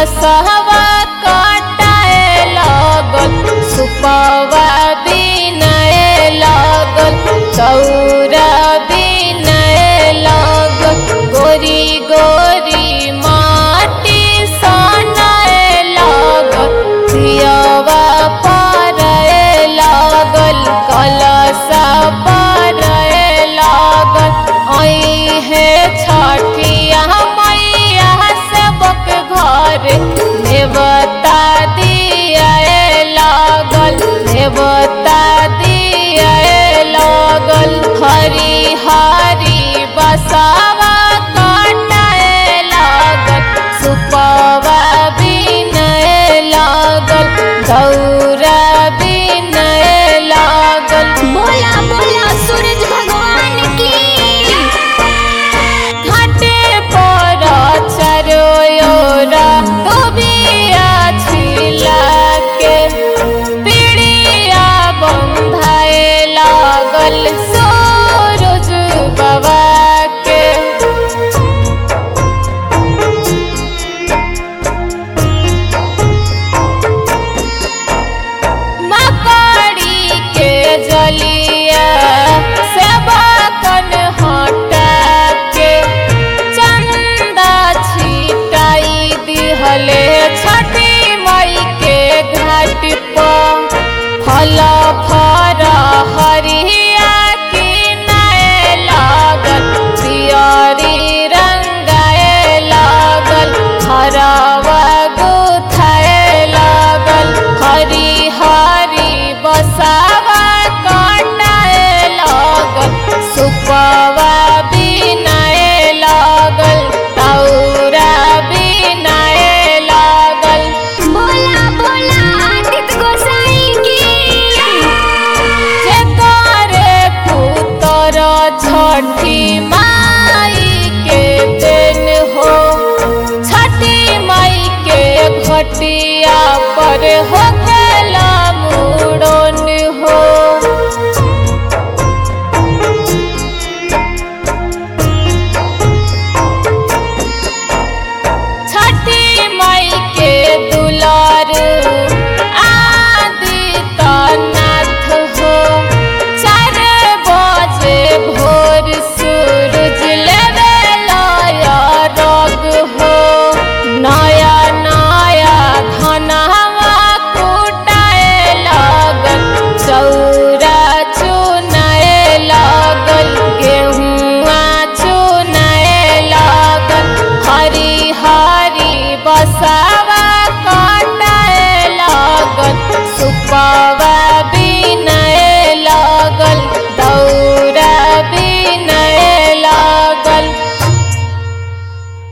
बसहवा काटाए लागल सुपवा बिनाए लागल चौरा बिनाए लागल गोरी गोरी माटी सनाए लागल दियवा पारए लागल कलसा पारए लागल आई है छठिया मैया सबक घर देवता दिया लागल देवता दिया लागल हरी हरी बसावा काटाए लागल सुपवा बिनए लागल गौरा बिनए लागल बोला बोला सूरज भगवान की घाटे पर चरोयोरा डोबिया छिला के पीड़िया बंधाए लागल सूरज बाबा के मकड़ी के जलिया सेवकन हटा के चंदा छिटाई दिहले छठी मई के घाट पर फल फर हरिया की नए लागल पियरी रंगाए लागल हरवा गुथाए लागल हरी हरी बसावा काटाए लागल सुपवा बिनाए लागल तौरा बिनाए लागल बोला बोला आदित्य गोसाई की जेकरे पुतर छठी माई के देन हो छठी माई के घटिया पर हो